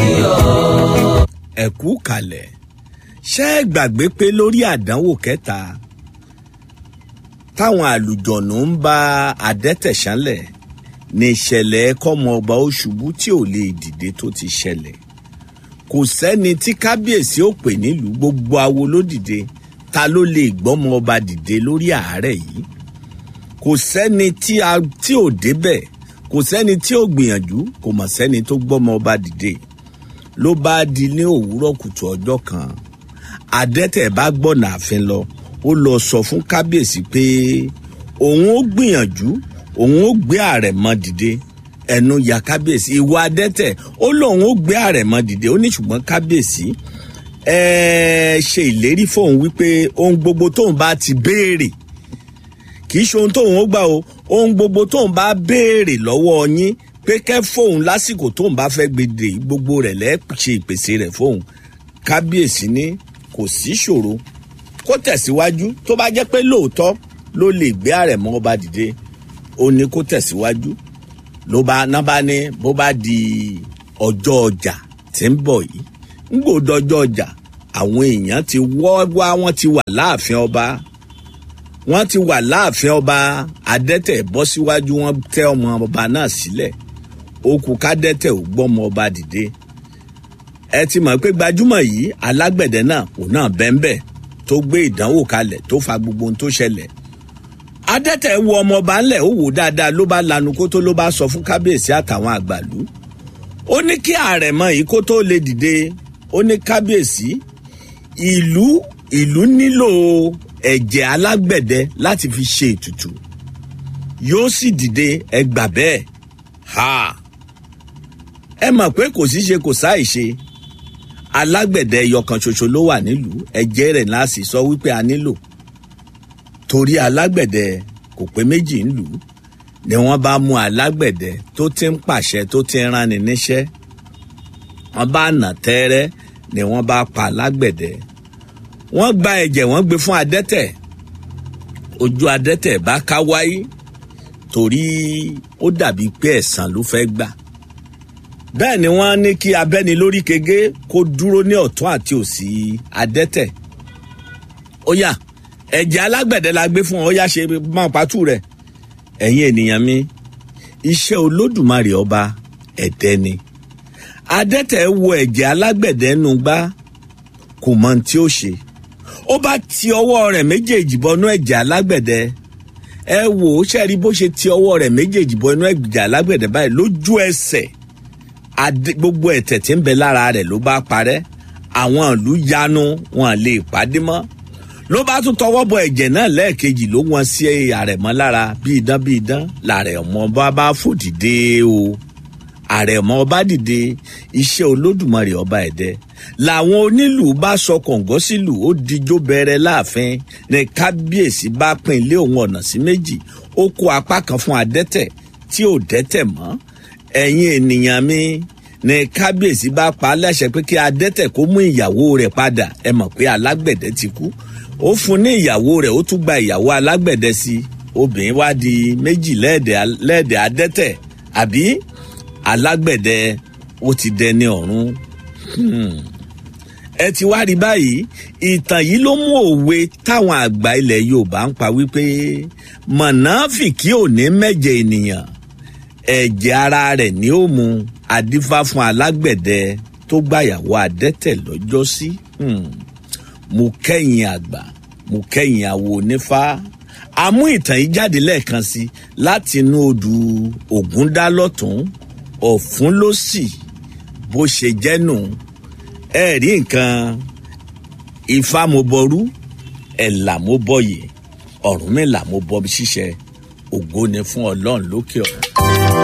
sí ọ. ẹ kú kalẹ̀ ṣé ẹ gbàgbé pé lórí àdánwò kẹta táwọn àlùjọ̀nù ń bá adẹ́tẹ̀ ṣánlẹ̀ ní ìṣẹ̀lẹ̀ kọ́mọ ọba ó ṣubú tí ò lè dìde tó ti ṣẹlẹ̀ kò sẹ́ni tí kábíyèsí ò pè nílùú gbogbo awo ló dìde ta ló lè gbọ́mọ ọba dìde lórí àárẹ̀ yìí kò sẹ́ni tí a tí ò débẹ̀ kò sẹ́ni tí ò gbìyànjú kò mọ̀ sẹ́ni tó gbọ́mọ ọba dìde ló bá di ní òwúrọ̀ kùtù ọjọ́ kan adẹ́tẹ̀ bá gbọ́nà àfin lọ ó lọ sọ fún kábíyèsí pé òun ó gbìyànjú òun ó gbé àrẹ̀mọ dìde ẹnu ya kábíyèsí ìwà adẹ́tẹ̀ ó lóun ó gbé àrẹ̀mọ dìde ó ní ṣùgbọ́n kábíyèsí ẹ ṣe ìlérí fóun wípé ohun gbogbo tóun bá ti béèrè kì í ṣe ohun tóun ó gbà o ohun gbogbo tóun bá béèrè lọ́wọ́ yín pé kẹ́ fóun lásìkò tóun bá fẹ́ gbèdè gbogbo rẹ̀ lẹ́ẹ̀ ṣe ìpèsè rẹ̀ fóun kábíyèsí ní kò sí ṣòro kó tẹ̀síwájú tó bá jẹ́ pé lóòótọ́ ló lè gbé àrẹ̀mọ ọba dìde ó ní kó tẹ̀síwájú ló bá ná bá ní bó bá di ọjọ́ ọjà tí ń bọ̀ yìí ń gbòdọjọ́ ọjà àwọn èèyàn ti wọ́ wá wọ́n ti wà láàfin ọba wọ́n ti wà láàfin ọba adẹ́tẹ̀ bọ́ síwájú wọ́n tẹ́ ọmọ ọba náà sílẹ̀ ó kú kádẹ́tẹ̀ ò gbọ́mọ ọba dìde ẹ ti mọ̀ pé gbajúmọ̀ yìí alágbẹ̀dẹ náà òun náà bẹ́ńbẹ́ tó gbé ìdánwò kalẹ̀ tó fa gbogbo ohun tó ṣẹlẹ̀ adẹ́tẹ̀ wo ọmọ ọba ńlẹ̀ ó wò dáadáa ló bá lanu kó tó ló bá sọ fún kábíyèsí àtàwọn àgbàlú ó ní kí àrẹ̀mọ yìí kó tó lè dìde ó ní kábíyèsí ìlú ìlú nílò ẹ̀jẹ̀ alágbẹ̀dẹ láti fi ṣe ètùtù yóò sì dìde ẹgbà bẹ́ẹ̀ ha ẹ mọ̀ pé kò sí ṣe kò sáì ṣe alágbẹ̀dẹ ẹyọkan ṣoṣo ló wà nílùú ẹ̀jẹ̀ rẹ̀ náà sì sọ wípé a nílò torí alágbẹ̀dẹ kò pé méjì ńlùú ni wọ́n bá mú alágbẹ̀dẹ tó ti ń pàṣẹ tó ti ń ránni níṣẹ́ wọ́n bá nà tẹ́rẹ́ ni wọ́n bá pa alágbẹ̀dẹ wọ́n gba ẹ̀jẹ̀ wọ́n gbé fún adẹ́tẹ̀ ojú adẹ́tẹ̀ bá ká wáyé torí ó dàbí pé ẹ̀san ló fẹ́ gbà bẹ́ẹ̀ ni wọ́n ní kí abẹ́ni lórí kege kó dúró ní ọ̀tún àti òsì adẹ́tẹ̀ ó yá ẹ̀jẹ̀ alágbẹ̀dẹ la gbé fún ọ ó yá ṣe máa pàtó rẹ̀ ẹ̀yin ènìyàn mi iṣẹ́ olódùmarè ọba ẹ̀dẹ́ ni adẹ́tẹ̀ wo ẹ̀jẹ̀ alágbẹ̀dẹ nù gbá kò mọ ohun tí ó ṣe ó bá ti ọwọ́ rẹ̀ méjèèjì bọnú ẹ̀jẹ̀ alágbẹ̀dẹ ẹ wò ó ṣẹ́ẹ̀rí bó ṣe ti ọwọ́ rẹ̀ méjèèjì bọnú ẹ̀jẹ̀ alágbẹ̀dẹ báyìí lójú ẹsẹ̀ gbogbo ẹ̀tẹ̀ tí ń bẹ lára rẹ̀ ló bá parẹ́ àwọn ìlú yanu wọn lè pàdé mọ́ ló bá tún tọwọ́ bọ ẹ̀jẹ̀ náà lẹ́ẹ̀kejì ló wọ́n sí àrẹ̀mọ́ lára bí idán bí idán làrẹ̀ ọmọ bá bá fò dìde o àrẹ̀mọ́ bá dìde iṣẹ́ olódùmarè ọba ẹ̀dẹ́ làwọn onílù bá sọ kọ̀ǹgọ́ sílù ó dijó bẹ̀rẹ̀ láàfin ní kábíyèsí bá pín ilé òun ọ̀nà sí méjì ó kó apá kan fún adẹ́tẹ̀ tí ò dẹ́tẹ̀ mọ́ ẹ̀yin ènìyàn mi ní kábíyèsí bá pa á láṣẹ pé kí adẹ́tẹ̀ kó mú ìyàwó rẹ̀ padà ẹ mọ̀ pé alágbẹ̀dẹ ti kú ó fún ní ìyàwó rẹ̀ ó tún gba ìyàwó alágbẹ̀dẹ sí obìnrin wá di méjì lẹ́ẹ̀dẹ̀ adẹ́tẹ̀ àbí alágbẹ̀dẹ ó ti dẹni ọ̀run ẹ ti wá rí báyìí ìtàn yìí ló mú òwe táwọn àgbà ilẹ̀ yorùbá ń pa wípé mọ̀nàfìkì ò ní mẹ́jẹ ènìyàn ẹ̀jẹ̀ ara rẹ̀ ni ó mu adífá fún alágbẹ̀dẹ tó gbàyàwó adẹ́tẹ̀ lọ́jọ́sí mo kẹ́yìn àgbà mo kẹ́yìn àwo onífá àmú ìtàn yìí jáde lẹ́ẹ̀kan sí láti inú odù ògúndálọ́tún ọ̀fun ló sì bó ṣe jẹ́ nù ẹ rí nǹkan ifá mo bọrú ẹ̀là mo bọyè ọ̀rúnmìlà mo bọ ṣíṣe ògo ni fún ọlọ́run lókè ọ̀run.